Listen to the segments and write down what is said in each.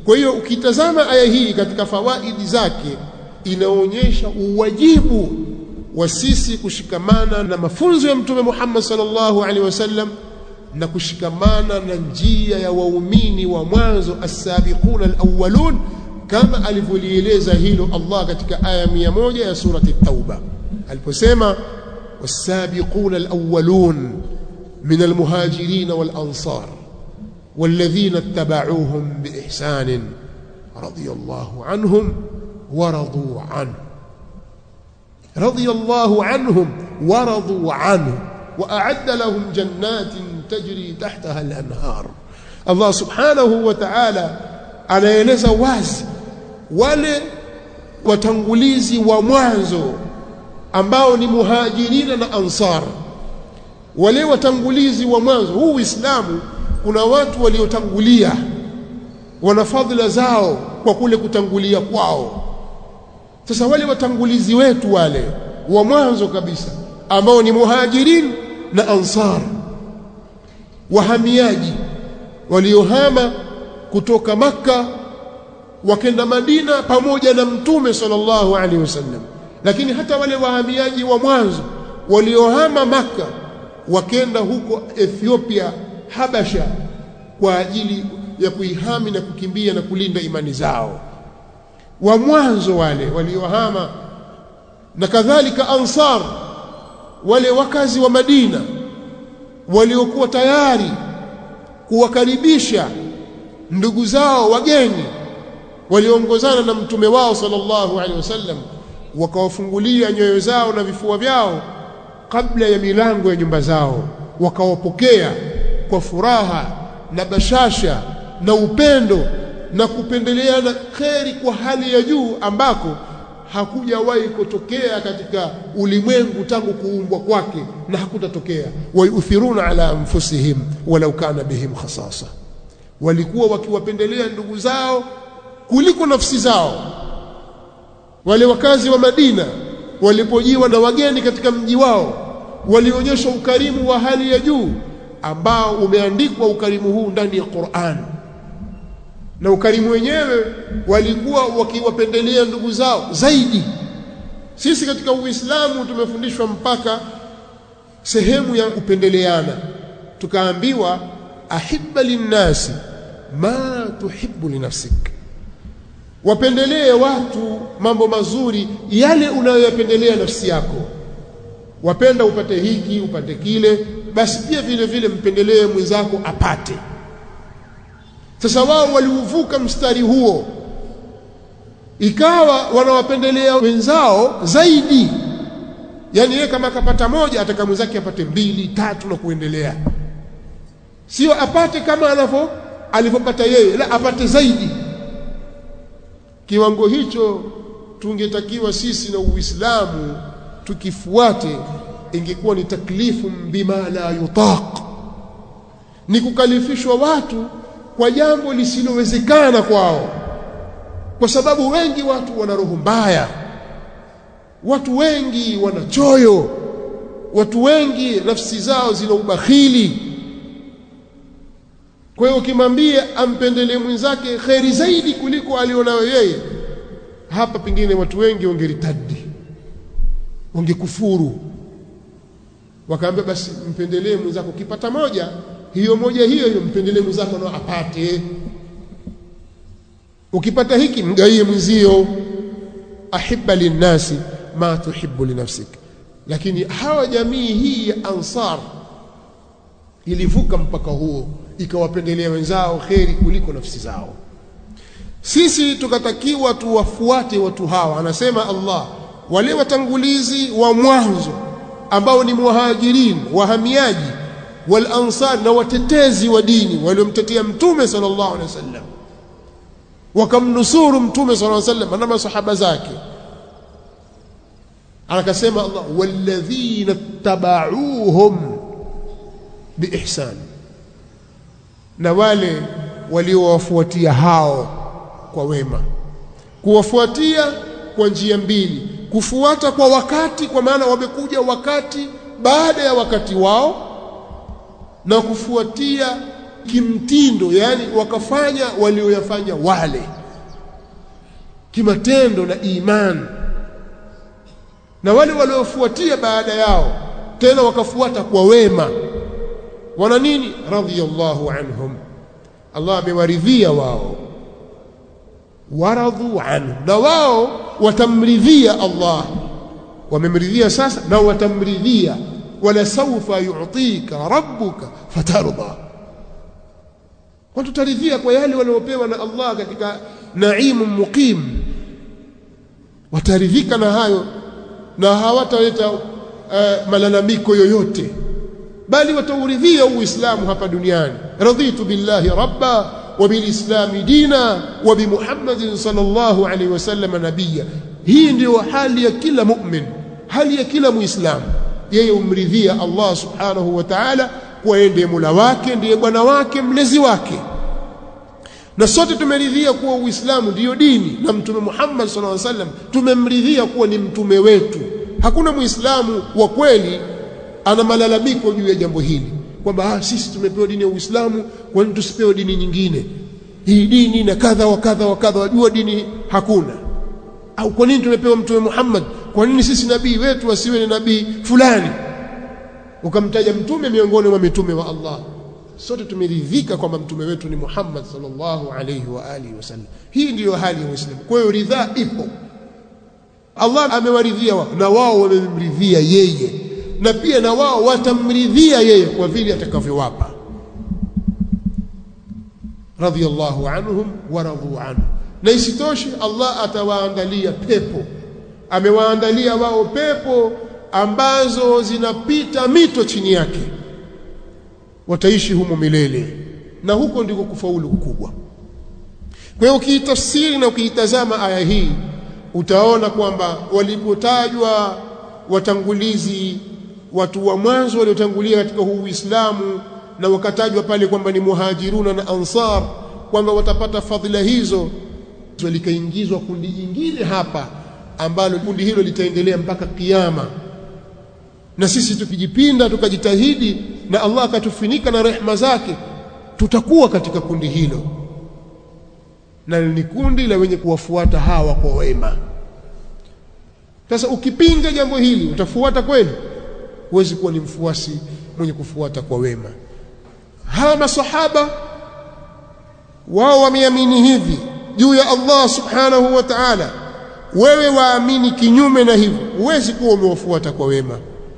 kwa hiyo ukitazama aya hii katika fawaidi zake inaonyesha uwajibu wa sisi kushikamana na mafunzo ya mtume Muhammad sallallahu alaihi wasallam na kushikamana na njia ya waumini wa mwanzo as-sabiquna al-awwalun kama alivyolieleza hilo Allah katika aya 100 ya surati at-tauba aliposema was-sabiquna al-awwalun min al-muhajirin wal-ansar والذين اتبعوهم بإحسان رضي الله عنهم ورضوا عنه رضي الله عنهم ورضوا عنه وأعد لهم جنات تجري تحتها الأنهار الله سبحانه وتعالى anaeleza wazi wale watangulizi wa mwanzo ambao ni muhajirina na ansar wale watangulizi wa mwanzo huu Uislamu kuna watu waliotangulia wana fadhila zao kwa kule kutangulia kwao sasa wale watangulizi wetu wale wa mwanzo kabisa ambao ni muhajirin na ansar wahamiaji waliohama kutoka maka wakenda Madina pamoja na mtume sallallahu alaihi wasallam lakini hata wale wahamiaji wa mwanzo waliohama maka wakenda huko Ethiopia Habasha kwa ajili ya kuihami na kukimbia na kulinda imani zao wa mwanzo wale waliohama na kadhalika ansar wale wakazi wa Madina waliokuwa tayari kuwakaribisha ndugu zao wageni waliongozana na mtume wao sallallahu alaihi wasallam wakawafungulia nyoyo zao na vifua vyao kabla ya milango ya nyumba zao wakawapokea kwa furaha na bashasha na upendo na kupendeleana kheri kwa hali ya juu ambako hakujawahi kutokea katika ulimwengu tangu kuumbwa kwake na hakutatokea wayuthiruna ala anfusihim walau kana bihim khasasa walikuwa wakiwapendelea ndugu zao kuliko nafsi zao wale wakazi wa Madina walipojiwa na wageni katika mji wao walionyesha ukarimu wa hali ya juu ambao umeandikwa ukarimu huu ndani ya Qur'an na ukarimu wenyewe walikuwa wakiwapendelea ndugu zao zaidi sisi katika Uislamu tumefundishwa mpaka sehemu ya kupendeleana tukaambiwa ahibba linnasi ma tuhibbu linafsik wapendelee watu mambo mazuri yale unayoyapendelea nafsi yako wapenda upate hiki upate kile basi pia vile vile mpendelee mwenzako apate sasa wao waliuvuka mstari huo ikawa wanawapendelea wenzao zaidi yani yeye kama akapata moja ataka mwenzake apate mbili tatu na kuendelea sio apate kama anavyo alivyopata yeye la apate zaidi kiwango hicho tungetakiwa sisi na Uislamu tukifuate ingekuwa ni taklifu bima la yutaq ni kukalifishwa watu kwa jambo lisilowezekana kwao kwa sababu wengi watu wana roho mbaya watu wengi wana choyo watu wengi nafsi zao zina ubakhili kwa hiyo ukimwambia ampendelee mwenzake kheri zaidi kuliko alionayo yeye hapa pengine watu wengi wangeritadi wangekufuru wakaambia basi mpendelee mwenzako ukipata moja hiyo moja hiyo hiyo mpendelee mwenzako nao apate ukipata hiki mgaie mwenzio ahibba linnasi ma tuhibbu linafsik lakini hawa jamii hii ya ansar ilivuka mpaka huo ikawapendelea wenzao kheri kuliko nafsi zao sisi tukatakiwa tuwafuate watu hawa anasema Allah wale watangulizi wa mwanzo ambao ni muhajirin wahamiaji wal ansar na watetezi wa dini waliomtetea mtume sallallahu alaihi wasallam wakamnusuru mtume sallallahu alaihi wasallam na masahaba zake akasema Allah walladhina tabauhum biihsan na wale waliowafuatia hao kwa wema kuwafuatia kwa njia mbili kufuata kwa wakati kwa maana wamekuja wakati baada ya wakati wao na kufuatia kimtindo yani wakafanya walioyafanya wale kimatendo na imani na wale waliofuatia baada yao tena wakafuata kwa wema wana nini radhiyallahu anhum Allah amewaridhia wao waradhu anhu na wao watamridhia Allah wamemridhia sasa na watamridhia wala sawfa yu'tika rabbuka fatarda kwa tutaridhia kwa yale waliopewa na Allah katika naimu muqim wataridhika na hayo na hawataleta uh, malalamiko yoyote bali watauridhia uislamu hapa duniani raditu billahi rabba wa bilislami dina wa bimuhammadin sallallahu alaihi wasallam nabiyya hii ndio hali ya kila mu'min hali ya kila muislamu yeye umridhia Allah subhanahu wa ta'ala kuwa yeye ndiye mula wake ndiye bwana wake mlezi wake na sote tumeridhia kuwa uislamu ndiyo dini na mtume Muhammad sallallahu alaihi wasallam tumemridhia kuwa ni mtume wetu hakuna muislamu wa kweli ana malalamiko juu ya jambo hili kwamba ah, sisi tumepewa dini ya Uislamu kwa nini tusipewe dini nyingine hii dini na kadha wa kadha wa kadha wajua dini hakuna au kwa nini tumepewa mtume Muhammad kwa nini sisi nabii wetu asiwe ni nabii fulani ukamtaja mtume miongoni mwa mitume wa Allah sote tumeridhika kwamba mtume wetu ni Muhammad sallallahu alayhi wa alihi wasallam hii ndiyo hali ya Uislamu kwa hiyo ridhaa ipo Allah amewaridhia wao na wao wamemridhia yeye na pia na wao watamridhia yeye kwa vile atakavyowapa radhiyallahu anhum wa radu anhu na isitoshe Allah atawaandalia pepo amewaandalia wao pepo ambazo zinapita mito chini yake wataishi humo milele na huko ndiko kufaulu kukubwa kwa hiyo ukiitafsiri na ukiitazama aya hii utaona kwamba walipotajwa watangulizi watu wa mwanzo waliotangulia katika huu Uislamu na wakatajwa pale kwamba ni muhajiruna na ansar kwamba watapata fadhila hizo likaingizwa kundi jingine hapa ambalo kundi hilo litaendelea mpaka kiyama na sisi tukijipinda tukajitahidi na Allah akatufinika na rehma zake tutakuwa katika kundi hilo na ni kundi la wenye kuwafuata hawa kwa wema sasa ukipinga jambo hili utafuata kweli huwezi kuwa ni mfuasi mwenye kufuata kwa wema hawa masahaba wao wameamini hivi juu ya Allah subhanahu wa ta'ala wewe waamini kinyume na hivyo huwezi kuwa umewafuata kwa wema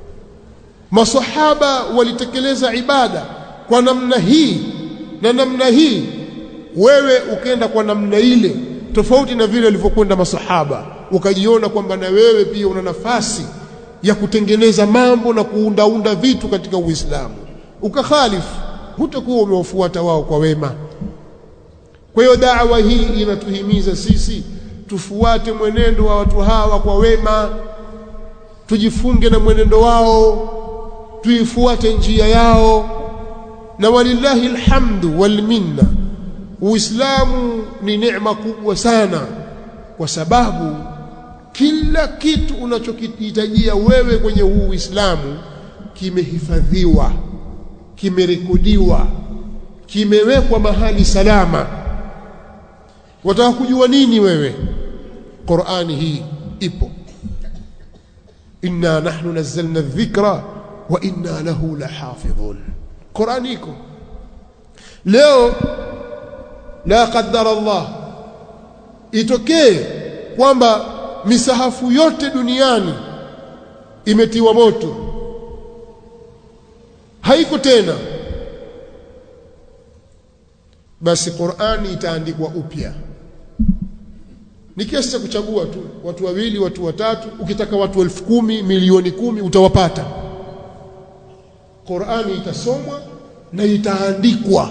masahaba walitekeleza ibada kwa namna hii na namna hii wewe ukenda kwa namna ile tofauti na vile walivyokwenda masahaba ukajiona kwamba na wewe pia una nafasi ya kutengeneza mambo na kuundaunda vitu katika Uislamu ukakhalifu hutakuwa umewafuata wao kwa wema kwa hiyo da'wa hii inatuhimiza sisi tufuate mwenendo wa watu hawa kwa wema tujifunge na mwenendo wao tuifuate njia yao na walillahi alhamdu wal minna uislamu ni neema kubwa sana kwa sababu kila kitu unachokihitajia wewe kwenye huu uislamu kimehifadhiwa kimerekodiwa kimewekwa mahali salama wataka kujua nini wewe Qur'ani hii ipo inna nahnu nazzalna dhikra wa inna lahu lahafidhun Qur'ani iko leo la qaddara Allah itokee kwamba misahafu yote duniani imetiwa moto haiko tena basi Qur'ani itaandikwa upya ni kiasi cha kuchagua tu watu wawili watu watatu ukitaka watu elfu kumi milioni kumi utawapata Qur'ani itasomwa na itaandikwa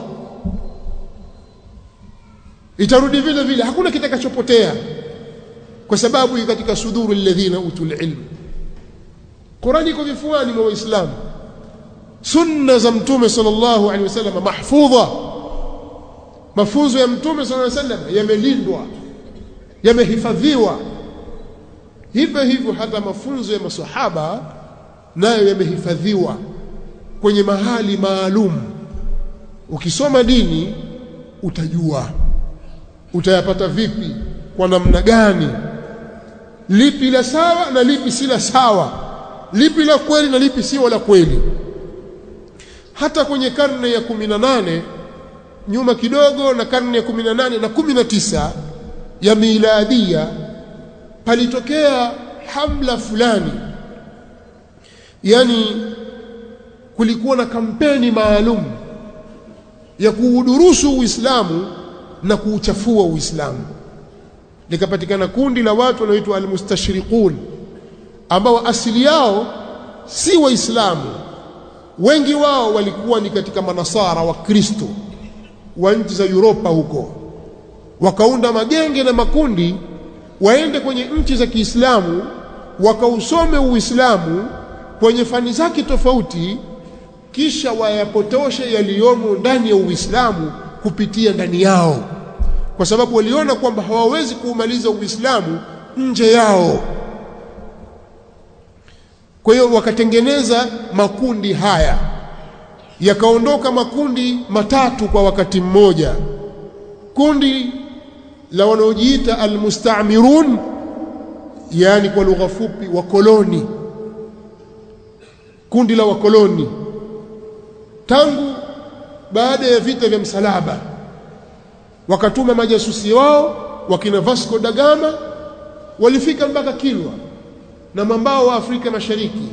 itarudi vile vile hakuna kitakachopotea kwa sababu iko katika suduru alladhina utul ilm Qur'ani iko vifuani mwa Waislamu sunna za mtume sallallahu alaihi wasallam mahfudha mafunzo ya mtume sallallahu alaihi wasallam yamelindwa yamehifadhiwa hivyo hivyo hata mafunzo ya masahaba nayo yamehifadhiwa kwenye mahali maalum ukisoma dini utajua utayapata vipi kwa namna gani lipi la sawa na lipi si la sawa lipi la kweli na lipi sio la kweli hata kwenye karne ya kumi na nane nyuma kidogo na karne ya kumi na nane na kumi na tisa ya miladia palitokea hamla fulani yani kulikuwa na kampeni maalum ya kuudurusu Uislamu na kuuchafua Uislamu likapatikana kundi la watu wanaoitwa almustashriqun ambao asili yao si waislamu wengi wao walikuwa ni katika manasara wa Kristo wa nchi za Europa huko wakaunda magenge na makundi waende kwenye nchi za Kiislamu wakausome Uislamu kwenye fani zake tofauti kisha wayapotoshe yaliyomo ndani ya Uislamu kupitia ndani yao kwa sababu waliona kwamba hawawezi kuumaliza Uislamu nje yao kwa hiyo wakatengeneza makundi haya yakaondoka makundi matatu kwa wakati mmoja kundi la wanaojiita almustamirun yani kwa lugha fupi wakoloni kundi la wakoloni tangu baada ya vita vya msalaba wakatuma majasusi wao wakina Vasco da Gama walifika mpaka Kilwa na mwambao wa Afrika Mashariki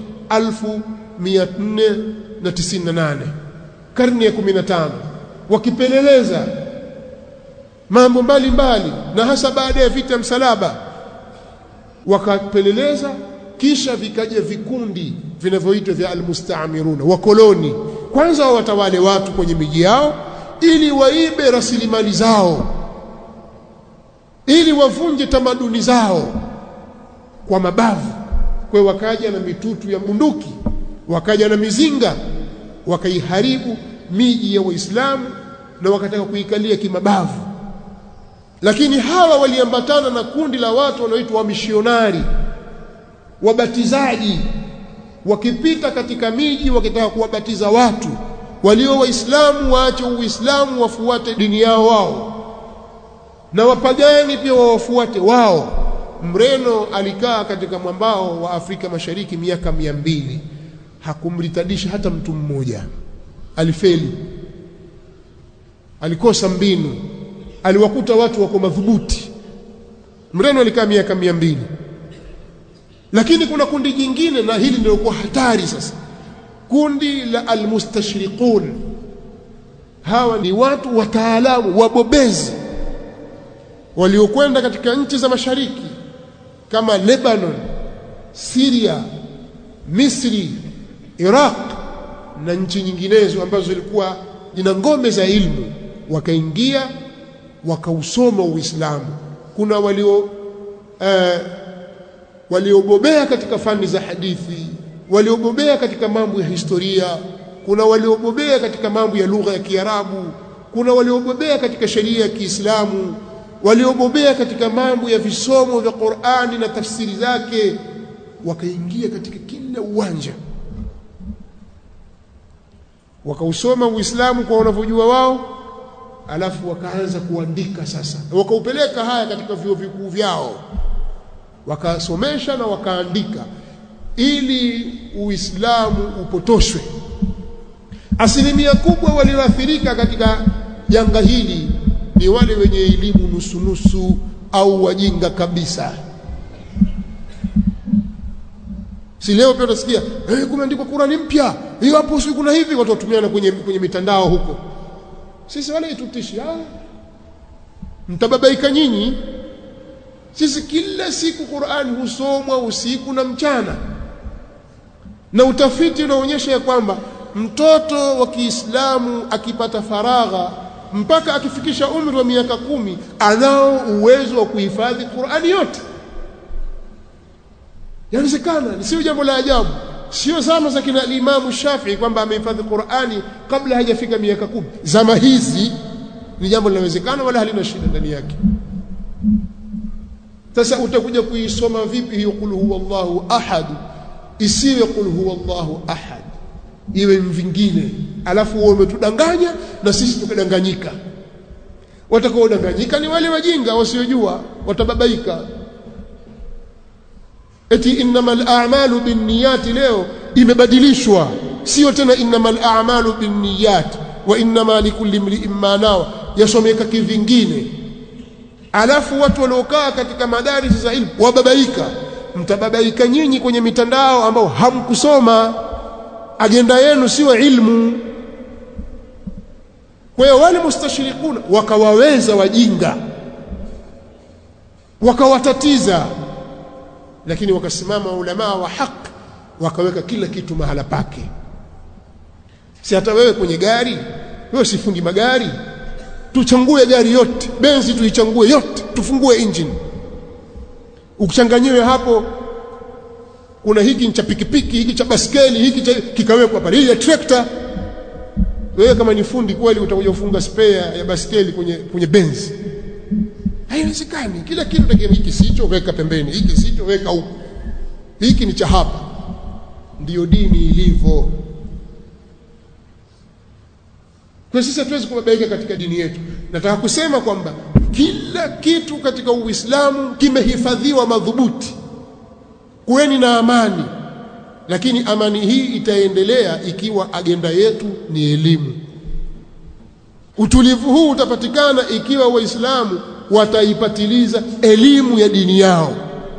1498 karne ya 15 wakipeleleza mambo mbalimbali na hasa baada ya vita msalaba wakapeleleza kisha vikaja vikundi vinavyoitwa vya almustamiruna wakoloni kwanza watawale watu kwenye miji yao ili waibe rasilimali zao ili wavunje tamaduni zao kwa mabavu kwa wakaja na mitutu ya bunduki wakaja na mizinga wakaiharibu miji ya waislamu na wakataka kuikalia kimabavu lakini hawa waliambatana na kundi la watu wanaoitwa wamishionari wabatizaji wakipita katika miji wakitaka kuwabatiza watu walio waislamu waache uislamu wafuate dini yao wao na wapagani pia wawafuate wao mreno alikaa katika mwambao wa Afrika Mashariki miaka mia mbili hakumritadisha hata mtu mmoja alifeli alikosa mbinu aliwakuta watu wako madhubuti mreno alikaa miaka mia mbili lakini kuna kundi jingine na hili ndio kwa hatari sasa kundi la almustashriqun hawa ni watu wataalamu wabobezi waliokwenda katika nchi za mashariki kama Lebanon, Syria, Misri, Iraq na nchi nyinginezo ambazo zilikuwa zina ngome za ilmu wakaingia wakausoma Uislamu. Kuna walio eh, waliobobea katika fani za hadithi, waliobobea katika mambo ya historia, kuna waliobobea katika mambo ya lugha ya Kiarabu, kuna waliobobea katika sheria ya Kiislamu, waliobobea katika mambo ya visomo vya Qur'ani na tafsiri zake, wakaingia katika kila uwanja, wakausoma Uislamu kwa wanavyojua wao, alafu wakaanza kuandika sasa, wakaupeleka haya katika vyuo vikuu vyao, wakasomesha na wakaandika ili Uislamu upotoshwe. Asilimia kubwa walioathirika katika janga hili ni wale wenye elimu nusunusu au wajinga kabisa. Si leo pia utasikia eh, kumeandikwa Qurani mpya hiyo hapo, si kuna hivi, watu watumiana kwenye, kwenye mitandao huko. Sisi wale itutishi, ah, mtababaika nyinyi. Sisi kila siku Qurani husomwa usiku na mchana, na utafiti unaonyesha ya kwamba mtoto wa Kiislamu akipata faragha mpaka akifikisha umri wa miaka kumi anao uwezo wa kuhifadhi Qur'ani yote. Yawezekana, sio jambo la ajabu, sio zama za kina Imamu Shafii kwamba amehifadhi Qur'ani kabla hajafika miaka kumi. Zama hizi ni jambo linawezekana, wala halina shida ndani yake. Sasa utakuja kuisoma vipi hiyo qul huwa Allahu ahad isiwe qul huwa Allahu ahad, iwe vingine alafu wao umetudanganya na sisi tukadanganyika watakaodanganyika ni wale wajinga wasiojua watababaika eti innamal a'malu binniyati leo imebadilishwa sio tena innamal a'malu binniyat wa innama likulli imri'in ma nawa yasomeka kivingine alafu watu waliokaa katika madarisi za ilmu wababaika mtababaika nyinyi kwenye mitandao ambao hamkusoma agenda yenu sio ilmu kwa hiyo wale mustashirikuna wakawaweza wajinga wakawatatiza lakini wakasimama ulamaa wa haki wakaweka kila kitu mahala pake si hata wewe kwenye gari wewe sifundi magari tuchangue gari yote benzi tuichangue yote tufungue engine ukichanganyiwe hapo kuna hiki cha pikipiki hiki cha baskeli hiki cha kikawekwa pale hii ya trekta wewe kama ni fundi kweli utakuja kufunga spare ya baskeli kwenye kwenye benzi haiwezekani kila kitu takiwa hiki sicho weka pembeni hiki sicho weka huko hiki ni cha hapa ndiyo dini ilivyo kwa sisi hatuwezi kubabaika katika dini yetu nataka kusema kwamba kila kitu katika uislamu kimehifadhiwa madhubuti kuweni na amani lakini amani hii itaendelea ikiwa agenda yetu ni elimu utulivu huu utapatikana ikiwa waislamu wataipatiliza elimu ya dini yao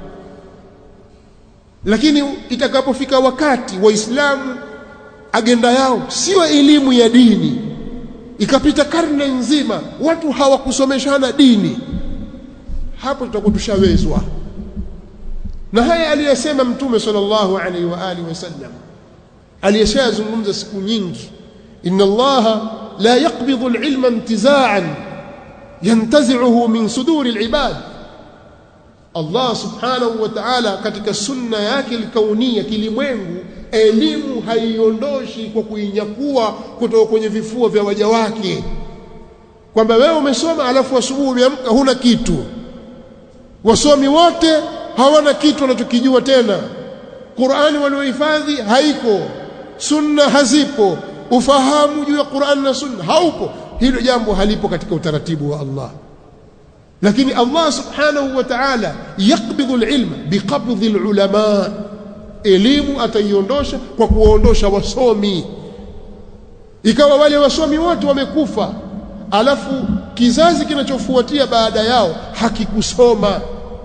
lakini itakapofika wakati waislamu agenda yao sio elimu ya dini ikapita karne nzima watu hawakusomeshana dini hapo tutakuwa tushawezwa na haya aliyesema mtume sallallahu alaihi wa alihi wasallam aliyeshazungumza siku nyingi inna allaha la yaqbidhu alilma intiza'an yantazi'uhu min suduri alibad Allah subhanahu wa ta'ala katika sunna yake likaunia kilimwengu elimu haiondoshi kwa kuinyakua kutoka kwenye vifua vya waja wake kwamba wewe umesoma alafu asubuhi umeamka huna kitu wasomi wote hawana kitu wanachokijua tena Qur'ani waliohifadhi haiko sunna hazipo ufahamu juu ya Qur'an na sunna haupo hilo jambo halipo katika utaratibu wa Allah lakini Allah subhanahu wa ta'ala yakbidhu alilma biqabdhi alulama elimu ataiondosha kwa kuondosha wasomi ikawa wale wasomi wote wamekufa alafu kizazi kinachofuatia baada yao hakikusoma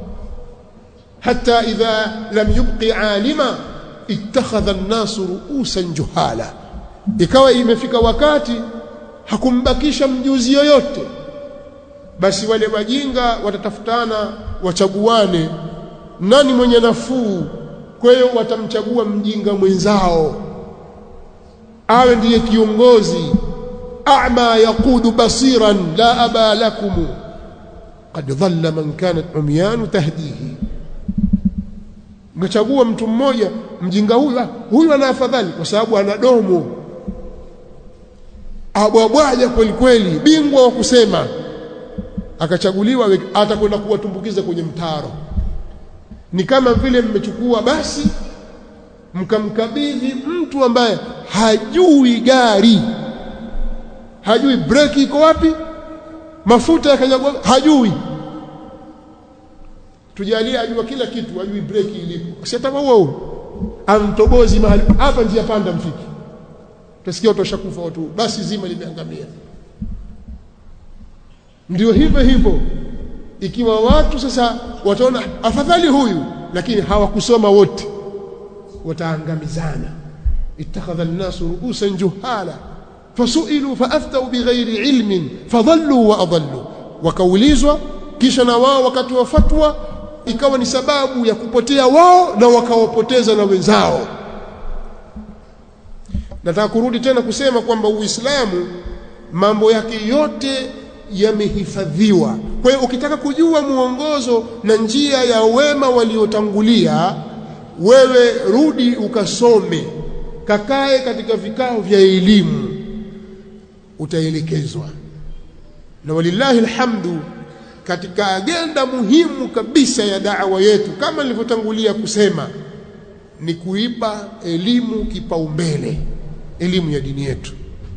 hata idha lam yubqi alima ittakhadha an-nasu ru'usan juhala ikawa imefika wakati hakumbakisha mjuzi yoyote basi wale wajinga watatafutana wachaguane nani mwenye nafuu kwa hiyo watamchagua mjinga mwenzao awe ndiye kiongozi a'ma yaqudu basiran la aba lakum qad dhalla man kanat umyan tahdihi ngachagua mtu mmoja mjinga huyu huyu ana afadhali kwa sababu ana domo abwabwaja kweli kweli bingwa wa kusema akachaguliwa atakwenda kuwatumbukiza kwenye mtaro ni kama vile mmechukua basi mkamkabidhi mtu ambaye hajui gari hajui breki iko wapi mafuta yakanyagwa hajui tujalie ajua kila kitu ajui breki ilipo si atakuwa huo amtobozi mahali hapa njia panda mfiki utasikia watu washakufa watu basi zima limeangamia ndio hivyo hivyo ikiwa watu sasa wataona afadhali huyu lakini hawakusoma wote wataangamizana ittakhadha an-nasu ru'usan juhala fasu'ilu faaftau bighairi ilmin fadhallu wa adallu wakaulizwa kisha na wao wakati wa fatwa ikawa ni sababu ya kupotea wao na wakawapoteza na wenzao nataka kurudi tena kusema kwamba uislamu mambo yake yote yamehifadhiwa kwa hiyo ukitaka kujua muongozo na njia ya wema waliotangulia wewe rudi ukasome kakae katika vikao vya elimu utaelekezwa na walillahi alhamdu katika agenda muhimu kabisa ya da'wa yetu kama nilivyotangulia kusema ni kuipa elimu kipaumbele elimu ya dini yetu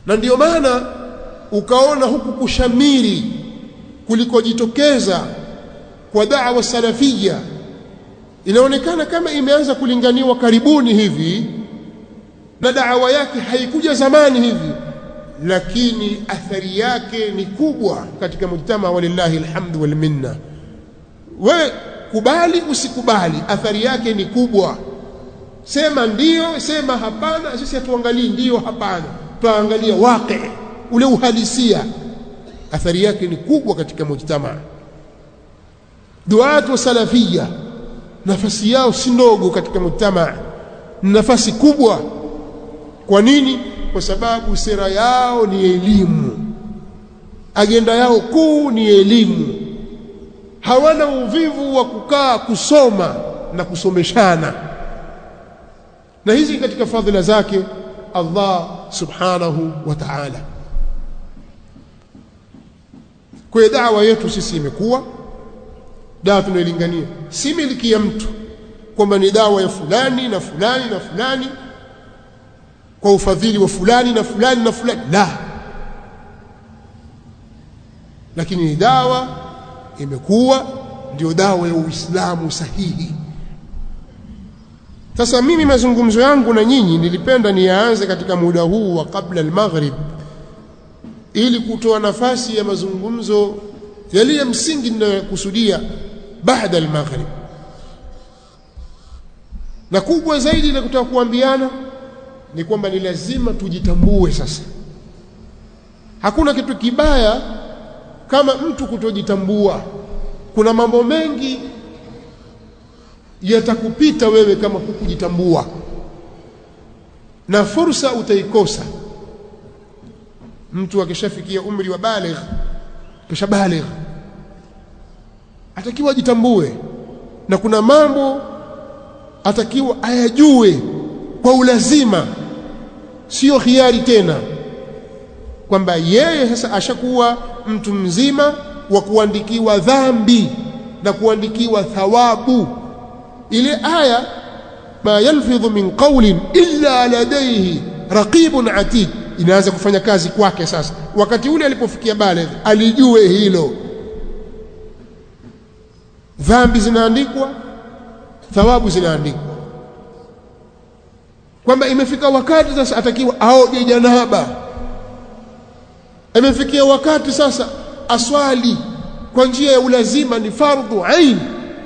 na ndiyo maana ukaona huku kushamiri kulikojitokeza kwa da'wa salafia inaonekana kama imeanza kulinganiwa karibuni hivi na da'wa yake haikuja zamani hivi lakini athari yake ni kubwa katika mujtama walillahi alhamdu wal minna we kubali usikubali athari yake ni kubwa sema ndiyo sema hapana sisi hatuangalii ndiyo hapana tuangalia waqi ule uhalisia athari yake ni kubwa katika mujtama duat wa salafia nafasi yao si ndogo katika mujtama nafasi kubwa kwa nini kwa sababu sera yao ni elimu agenda yao kuu ni elimu hawana uvivu wa kukaa kusoma na kusomeshana na hizi katika fadhila zake Allah subhanahu wa ta'ala kwa da'wa yetu sisi imekuwa dawa tunailingania si miliki ya mtu kwamba ni dawa ya fulani na fulani na fulani kwa ufadhili wa fulani na fulani na fulani la lakini ni dawa imekuwa ndio dawa ya Uislamu sahihi sasa mimi mazungumzo yangu na nyinyi nilipenda niyaanze katika muda huu wa kabla al-maghrib ili kutoa nafasi ya mazungumzo yaliye msingi ninayokusudia baada al-maghrib na kubwa zaidi la kutaka kuambiana ni kwamba ni lazima tujitambue sasa hakuna kitu kibaya kama mtu kutojitambua kuna mambo mengi yatakupita wewe kama hukujitambua na fursa utaikosa mtu akishafikia umri wa baligh kisha baligh atakiwa ajitambue na kuna mambo atakiwa ayajue kwa ulazima sio hiari tena kwamba yeye sasa ashakuwa mtu mzima wa kuandikiwa dhambi na kuandikiwa thawabu ile aya ma yalfidhu min qawlin illa ladayhi raqibun atid inaanza kufanya kazi kwake sasa wakati ule alipofikia baligh alijue hilo dhambi zinaandikwa thawabu zinaandikwa kwamba imefika wakati sasa atakiwa aoge janaba imefikia wakati sasa aswali kwa njia ya ulazima ni fardhu ain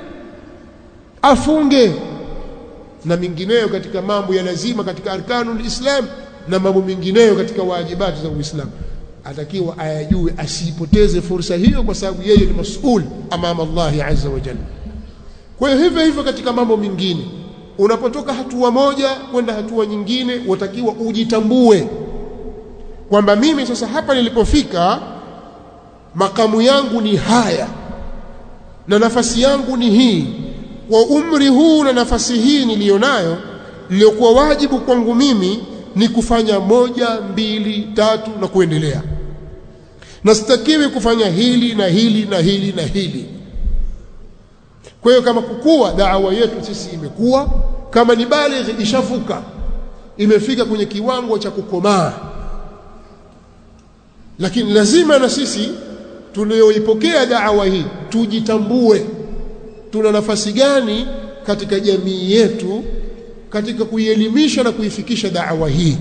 afunge na mingineyo katika mambo ya lazima katika arkanul islam na mambo mengineyo katika wajibati za uislamu atakiwa ayajue asipoteze fursa hiyo kwa sababu yeye ni masul amama Allah azza wa jalla kwa hiyo hivyo hivyo katika mambo mengine unapotoka hatua moja kwenda hatua nyingine watakiwa ujitambue kwamba mimi sasa hapa nilipofika makamu yangu ni haya na nafasi yangu ni hii kwa umri huu na nafasi hii niliyonayo iliyokuwa wajibu kwangu mimi ni kufanya moja mbili tatu na kuendelea na sitakiwi kufanya hili na hili na hili na hili kwa hiyo kama kukua daawa yetu sisi imekuwa kama ni baligh ishavuka imefika kwenye kiwango cha kukomaa lakini lazima na sisi tulioipokea daawa hii tujitambue tuna nafasi gani katika jamii yetu katika kuielimisha na kuifikisha daawa hii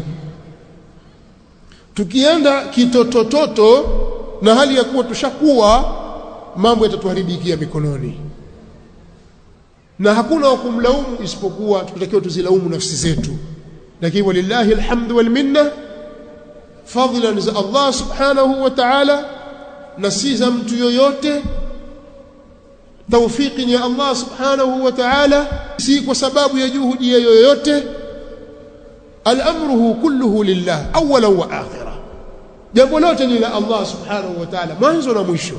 tukienda kitotototo na hali ya kuwa tushakuwa mambo yatatuharibikia mikononi na hakuna wa kumlaumu isipokuwa tutakiwa tuzilaumu nafsi zetu lakini walillahi alhamdu wal minna fadlan za Allah subhanahu wa ta'ala na si za mtu yoyote tawfiki ni ya Allah subhanahu wa ta'ala si kwa sababu ya juhudi yoyote al-amruhu kulluhu lillah awwalan wa akhirah jambo lote ni la Allah subhanahu wa ta'ala mwanzo na mwisho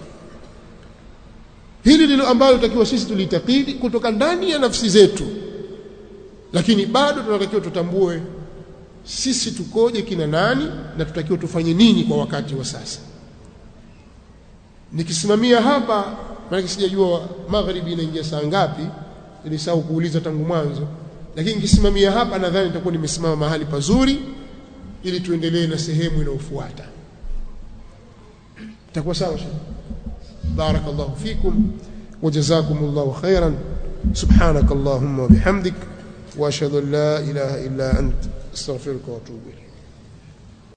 hili ndilo ambalo tutakiwa sisi tulitakidi kutoka ndani ya nafsi zetu lakini bado tunatakiwa tutambue sisi tukoje kina nani na tutakiwa tufanye nini kwa wakati wa sasa nikisimamia hapa maana sijajua magharibi inaingia saa ngapi nilisahau kuuliza tangu mwanzo lakini nikisimamia hapa nadhani nitakuwa nimesimama mahali pazuri ili tuendelee na sehemu inayofuata itakuwa sawa shekhi barakallahu fikum wajazakumullahu khairan subhanak allahumma wa bihamdik wa ashhadu an la ilaha illa ant astaghfiruka wa atubu ilayk